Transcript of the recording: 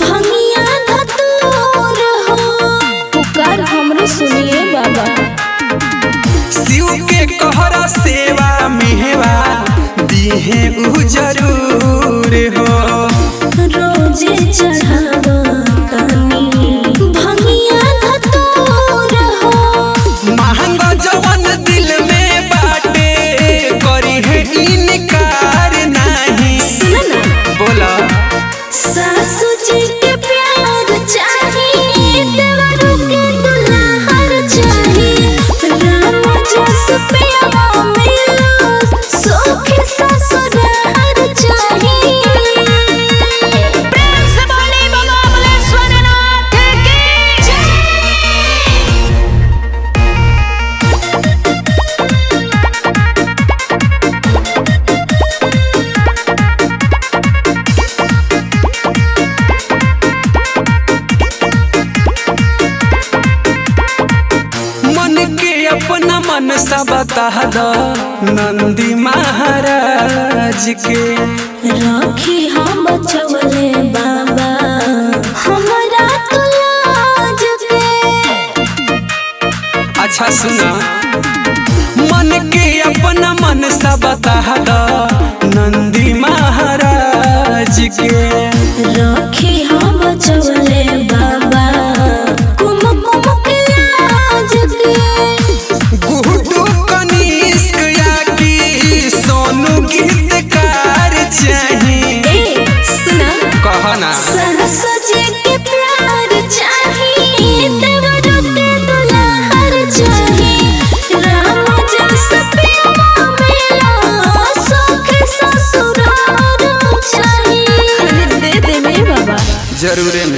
भंगिया धतूर हो पुकार हमरे सुनिए बाबा शिव के कहरा सेवा मेहवा दीहे उ जरूर हो रोजे चढ़ावा तानी भंगिया धतूर हो महंग जवन दिल में बाटे करी है इनकार नहीं सुना ना बोला सासू जी के प्यार चाहिए देवरू के दुल्हन चाहिए राम जस प्यारा मिलो सुख ससुराल चाहिए प्रेम से बोले बाबा बलेश्वर नाथ की जय मन के अपना मन सा बता दो नंदी महाराज के राखी हम बचवले बाबा हमरा तो लाज के अच्छा सुना मन के अपना मन सा बता दो नंदी महाराज के राखी हम बचवले बाबा कुम कुम के लाज के गुड्डू कनिष्क या की सोनू गीतकार चाहिए ए सुना कहना सरस जी के प्यार चाहिए देवरू के दुल्हन चाहिए राम जस प्यारा मिलो सुख ससुराल चाहिए दे दे मेरे बाबा जरूरे में